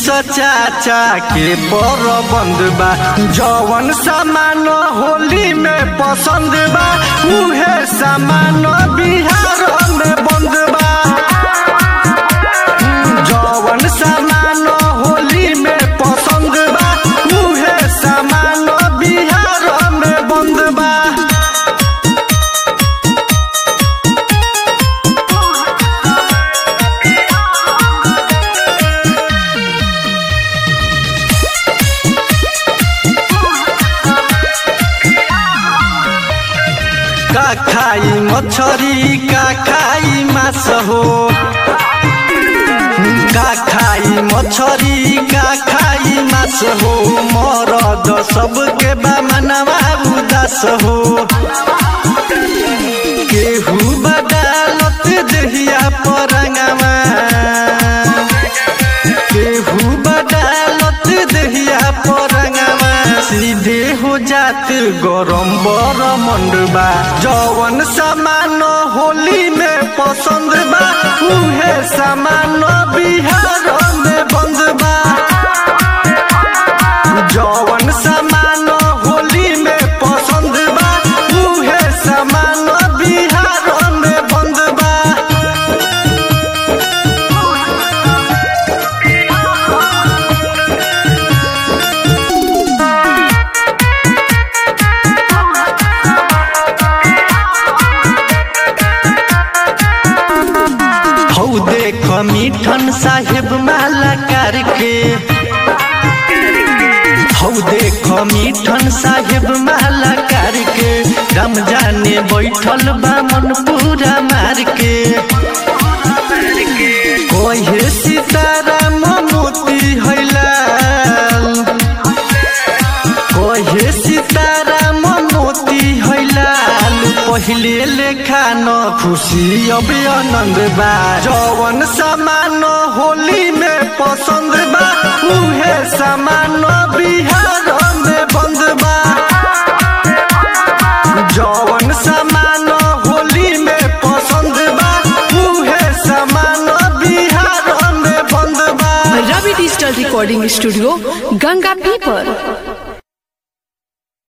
नीतीश चाचा के पर बंद बा जवन सामान होली में पसंद बा उहे सामान बिहार में बंद बा जवन सामान होली में पसंद बा उहे सामान बिहार में बंद बा का खाई मछरी का खाई मास हो का खाई मछरी का खाई मास हो मरद सबके बा मनवा उदास हो केहू बदालत दहिया परंगवा केहू बदालत दहिया परंगवा सीधे हो जात गरम बर मंडबा जवन सामान होली में पसंद बा उहे सामान बिहार में बंद बा जवन सामान होली में पसंद बा उहे सामान बिहार में बंद बा हौ देख मिठन साहेब माला करके हौ देख मिठन साहेब माला करके राम जाने बैठल बा मन पूरा मार के कहे सीताराम मोती हैलाल कहे सीताराम मोती हैलाल पहिले लेखा न खुशी अब आनंद बा जवन सामान होली में पसंद बा उहे सामान बिहार में बंद बा जवन सामान होली में पसंद बा उहे सामान बिहार में बंद बा Ravi digital recording studio Ganga पीपर